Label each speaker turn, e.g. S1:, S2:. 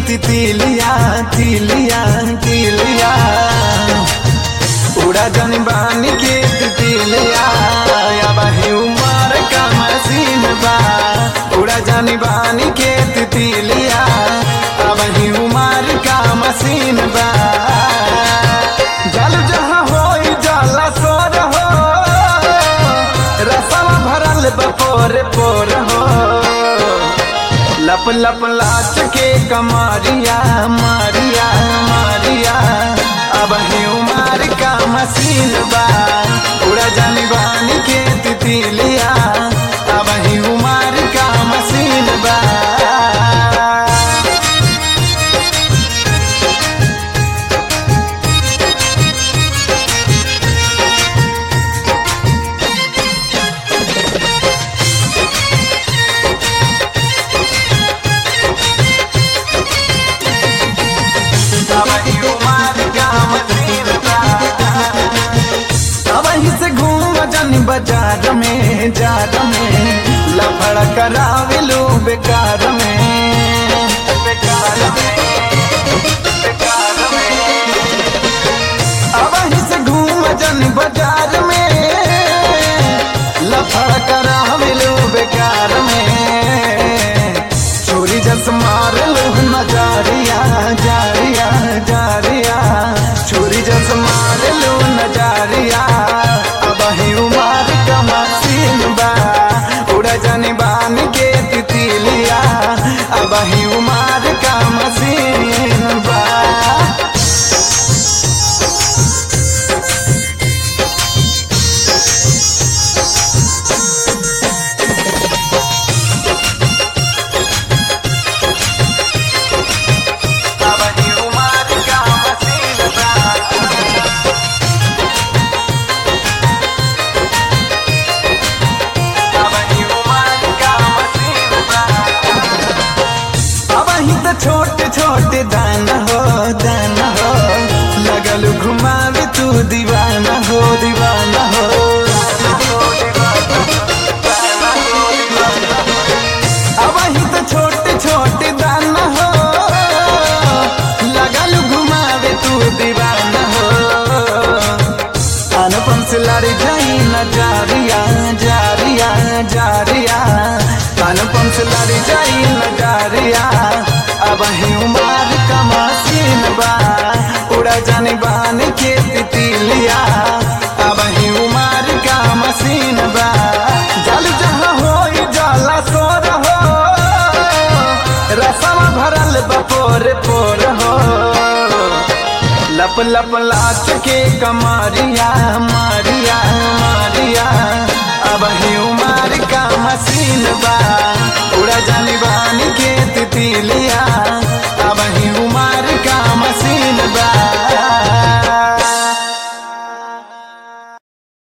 S1: तितलिया तिलिया तिलिया उड़ा जन बानी के तितलिया अब ही उमर का मसीन बा उड़ा जन बानी के तितलिया अब ही उमर का मसीन बा जल जहाँ हो जाला सोर हो रसम भरल बपोर पोर हो लप लप लाच के कमारिया मारिया मारिया अब ही उमार का मसीन बा उड़ा जानी बानी के तितलिया अब ही उमार का मसीन बा अबही उमर का मसीन बा। अबही से घूम जन बाजार में जार में लफड़ कराविलू बेकार में बेकार में बेकार में अबही से घूम जन बाजार में लफड़ कराविलू बेकार में चोरी जस मार लो नजारिया जारिया जारिया चोरी जस मार लो नजारिया अब ही उमार का मसीन बा उड़ा जाने बान के तितलिया अब ही उमार का मसीन बा अबही उमर का मसीन बा। अबही उमर का मसीन बा। अबही तो छोटे छोटे दाना हो दाना हो लगल घुमावे तू दीवाना हो दीवाना हो अबही तो छोटे छोटे दाना हो लगल घुमावे तू दीवाना हो अनुपम से लड़ी जाई न जारिया जारिया जारिया अनुपम से लड़ी जाई न जारिया अब ही उमार का मसीन बा उड़ा जाने बान के तितलिया अब ही उमार का मसीन बा जल जहाँ हो जाला सोर हो रसम भरल बपोर पोर हो लप लप लाच के कमारिया मारिया मारिया